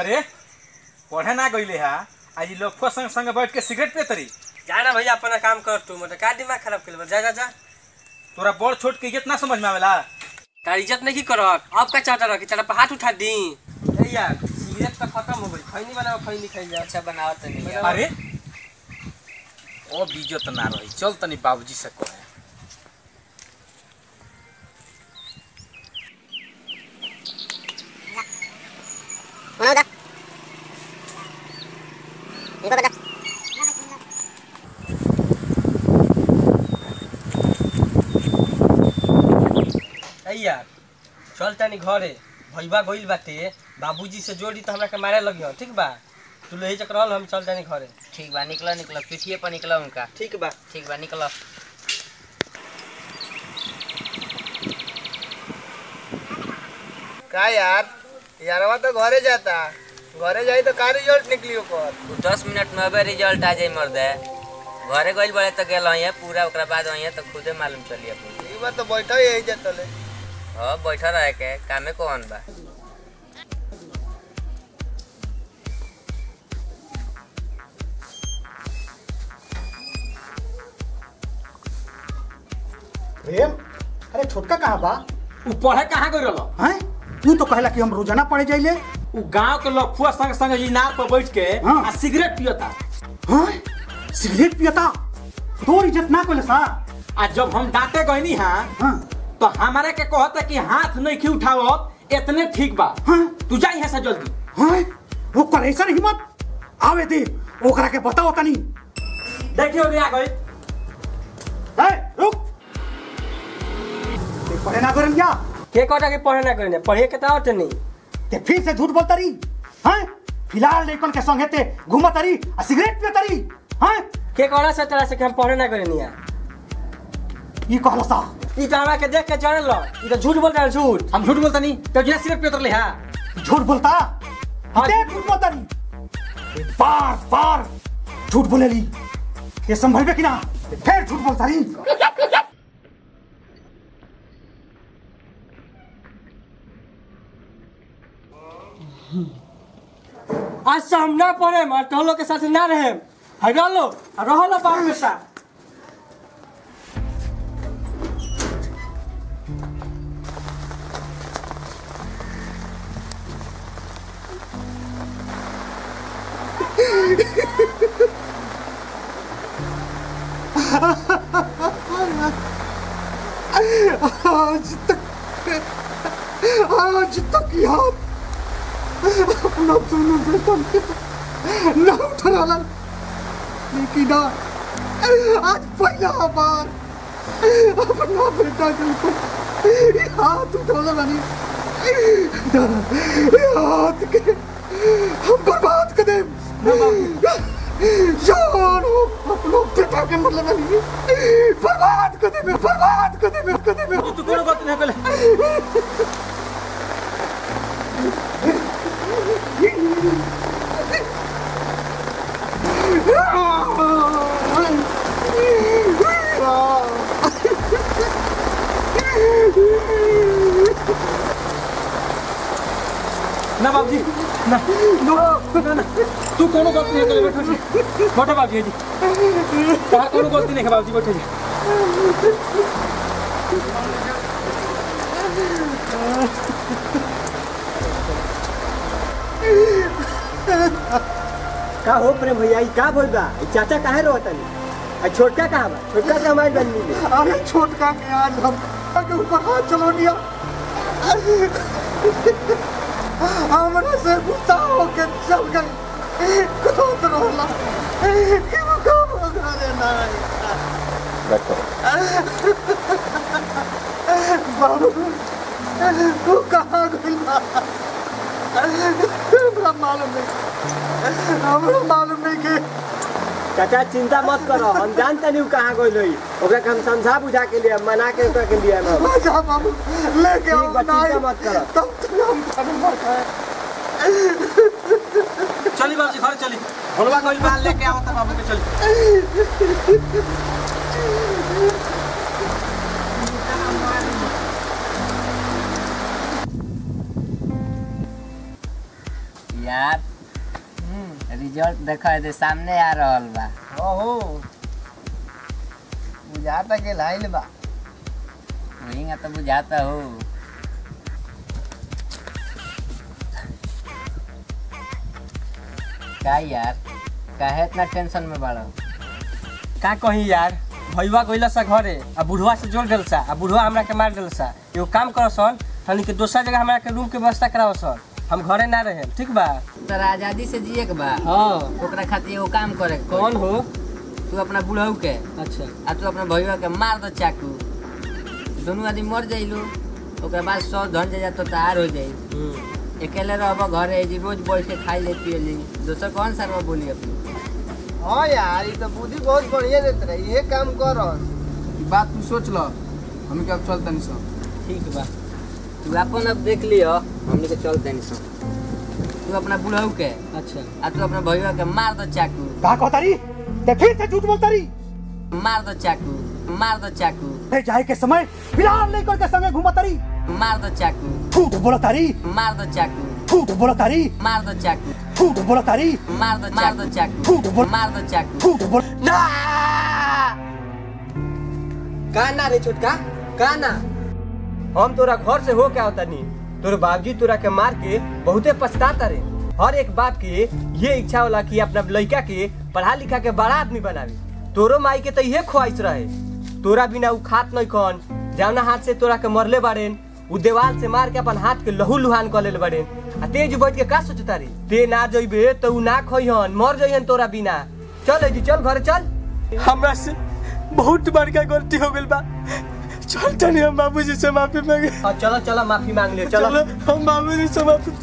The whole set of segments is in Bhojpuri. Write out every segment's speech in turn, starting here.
करे पढ़े ना गईले हा आज लोग संग संग बैठ के सिगरेट पे तरी जा ना भैया अपना काम कर तू मतलब का दिमाग खराब कर जा जा जा तोरा बड़ छोट के इज्जत ना समझ में आवेला तार इज्जत नहीं करत अब का चाहता रह कि तेरा पे हाथ उठा दी ए यार सिगरेट तो खत्म हो गई खैनी बनाओ खैनी खाई जा अच्छा बनाओ तनी अरे ओ बीजो त ना रही चल तनी बाबूजी से कहे Uno, dos. Cinco, cuatro. ए यार चल तनी घरे भैया गइल बाटे बाबूजी से जोड़ी तो हमरा के मारे लगियो ठीक बा तू ले चक रहल हम चल तनी घरे ठीक बा निकलो निकलो पीठिए पर निकलो उनका ठीक बा ठीक बा निकलो का यार यारवा तो घरे जाता घरे जाई तो का रिजल्ट निकली ओकर तू दस मिनट में अबे रिजल्ट आ जाई मर्दे घरे गइल बड़े तो गेल है पूरा ओकरा बाद है तो खुदे मालूम चली अपन ई बात तो बैठा ही यही जतले हाँ बैठा रहे के कामे कौन बा प्रेम अरे छोटका कहाँ बा उ पढ़े कहाँ गई रहलो हैं तू तो कहला कि हम रोजाना पढ़े जाइले उ गांव के लफुआ संग संग इनार पर बैठ के हाँ। आ सिगरेट पियता हैं सिगरेट पियता तोर इज्जत ना कोले सा आ जब हम डांटे गईनी हा हाँ तो हमारे के कहता कि हाथ नहीं की उठाओ इतने ठीक बा हाँ तू जा यहाँ से जल्दी हैं वो कर ऐसा हिम्मत आवे दे ओकरा के बताओ तनी देखियो रे आ गई है रुक ते पढ़े ना करन क्या के कहता कि पढ़े ना करने पढ़े के तो नहीं ते फिर से झूठ बोलता रही हैं फिलहाल लेकन के संगे ते घूमत रही आ सिगरेट पियत रही हैं के कहला से तेरा से कि हम पढ़े ना करनी है ई कहला सा ई तो हमरा के देख के चढ़ लो ई तो झूठ बोल रहा है झूठ हम झूठ बोलता नहीं तो जिना सिगरेट पियत रहे हा झूठ बोलता हाँ। ते झूठ बोलता रही बार बार झूठ बोले ली ये संभल कि ना फिर झूठ बोलता रही आज से हम ना पढ़े और तो लोग के साथ ना रहे हटा लो रहो लो बाबू में सा आज तक आज तक याद अपना दोनों बेटा न उठा लेकिन आज पहला बार अपना बेटा के ऊपर हाथ उठाना बनी हाथ के हम बर्बाद कर दे यार अपना बेटा के मतलब बनी बर्बाद कर दे बर्बाद कर दे कर दे तू कोनो गलती नहीं कले ना बाबूजी ना नो ना ना तू कोनो गलती नहीं कले बैठो जी बैठो बाबूजी जी तार कोनो गलती नहीं है बाबूजी बैठो जी का हो प्रेम भैया ई का बोल बा ई चाचा काहे रोत नहीं आ छोटका कहां बा छोटका से हमारी बननी में अरे छोटका के आज हम के ऊपर हाथ चलो दिया हमरा से गुस्सा होके चल गए कौन रोला कि वो काम हो गए ना बाबू तू कहाँ गई हमरा मालूम नहीं हमरा मालूम नहीं कि चाचा चिंता मत करो हम जानते नहीं कहाँ गई रही ओकरा के हम समझा बुझा के लिए मना के ओकरा के लिए हम आजा बाबू लेके ठीक आओ बा, चिंता नाई। मत करो। तब तक हम खाने मत आए चली बाबूजी घर चली भोलवा कोई बाल लेके आवता बाबू के चली यार रिजल्ट देखो दे सामने आ रहल बा ओहो बुझाता के लाइल बा वही तो बुझाता हो का यार काहे इतना टेंशन में बाड़ा का कही यार भैया गइला सा घरे आ बुढ़वा से जोड़ देल सा आ बुढ़वा हमरा के मार देल सा एगो काम करो सन तनी के दोसर जगह हमरा के रूम के व्यवस्था कराओ सन हम घरे ना रहे ठीक बा तोरा आजादी से जिए के बा हाँ ओकरा खातिर एगो काम करे के कौन हो तू अपना बुढ़ऊ के अच्छा आ तू अपना भैया के मार दो चाकू दोनों आदमी मर जाइलो ओकरा बाद सौ धन जा तो तैयार हो जाई अकेले रहब घरे जी रोज बैठ के खाई ले पिए ली दोसर कौन सरवा बोली अपनी हाँ यार ये तो बुद्धि बहुत बढ़िया देते रहे ये काम कर बात तू सोच लो हम के अब चलता नहीं सब ठीक बा तू अपन अब देख लियो हमनी के चल देनी सब तू अपना बुढ़ऊ के अच्छा आ तू अपना भैया के मार दो चाकू का कहता रही ते फिर से झूठ बोलता रही मार दो चाकू मार दो चाकू ते जाए के समय फिलहाल लेकर के संगे घूमता रही मार दो चाकू झूठ बोलता रही मार दो चाकू झूठ बोलता रही मार दो चाकू झूठ बोलता रही मार दो मार दो चाकू झूठ बोल मार दो चाकू झूठ बोल का ना रे छोटका का ना हम तोरा घर से हो के आवता नी तोर बाबूजी तोरा के मार के बहुते पछताता रे हर एक बाप के ये इच्छा होला कि अपना लड़का के पढ़ा लिखा के बड़ा आदमी बनावे तोरो माई के तो इहे ख्वाहिश रहे तोरा बिना उ खात नहीं कौन जावना हाथ से तोरा के मरले बाड़ेन उ देवाल से मार के अपन हाथ के लहू लुहान कर ले बाड़ेन आ तेज बैठ के का सोचता रे ते ना जइबे तो उ ना खइहन मर जइहन तोरा बिना चल जी चल घरे चल हमरा से बहुत बड़का गलती हो गइल बा चल तनी हम बाबूजी से माफी मांगे हाँ चलो चलो माफी मांग लियो चलो हम बाबूजी से माफी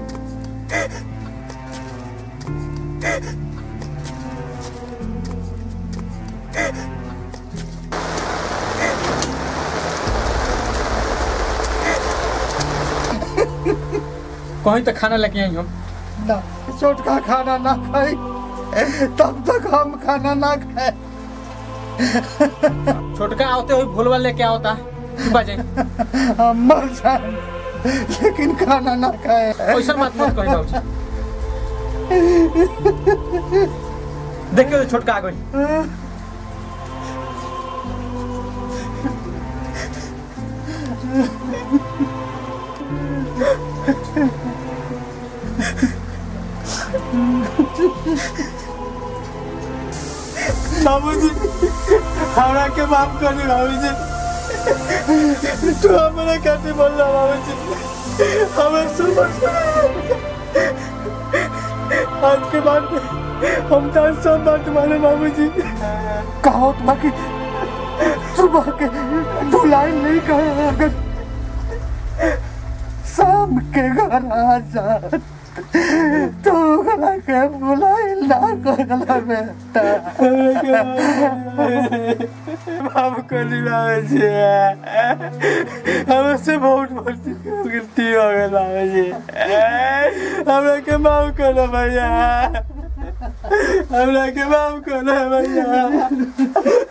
कहीं तो खाना लेके आई हम ना छोटका खाना ना खाई तब तक हम खाना ना खाए छोटका आते हुए भोलवा लेके आओता बजे हम मर जाए लेकिन खाना ना खाए ऐसा मत मत कही बाबूजी देखियो तो छोटका आ गई बाबूजी हमरा के माफ कर दे बाबूजी तू हमरा खातिर बोल रहा बाबूजी हमें सुबह आज के बाद हम तो सब बात माने बाबूजी कहो तो बाकी सुबह के बुलाई नहीं कहे अगर शाम के घर आ जा तो गला के बुलाई ना करला बेटा माफ कर दी बाबूजी हमसे बहुत बड़ी गलती हो गई बाबूजी हमरा के माफ करो भैया हमरा के माफ करो भैया